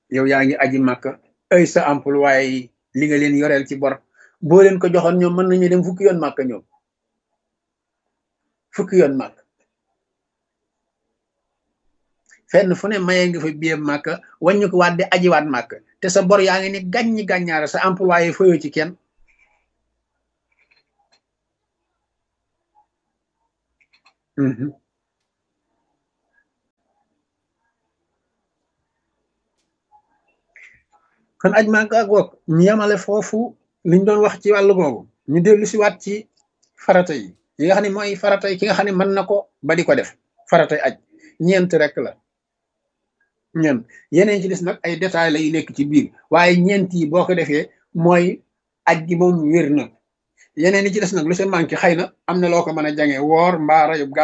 yow yaa ngi aji màkka ay sa employé yi li nga leen yoreel ci bor boo leen ko joxoon ñoom mën nañu dem fukki yoon màkka ñoom fukki yoon màkk fenn fu ne mayee nga fa biyee màkk wàññi ko waat di ajiwaat màkk te sa bor yaa ngi ni gàññi gàññaara sa employé fayoo ci kenn kon aj màkk ak wokk ñu yemale foofu liñ doon wax ci wàllu googu ñu dellu si waat ci farata yi yi nga xam ne mooy farata yi ki nga xam ne mën na ko ba di ko def faratay aj ñeent rek la ñeent yeneen ci des nag ay détails la yu nekk ci biir waaye ñeent yi boo ko defee mooy aj gi moom wér na yeneen yi ci des nag lu sa manqué xëy na am na loo ko mën a jange woor mbaa rayub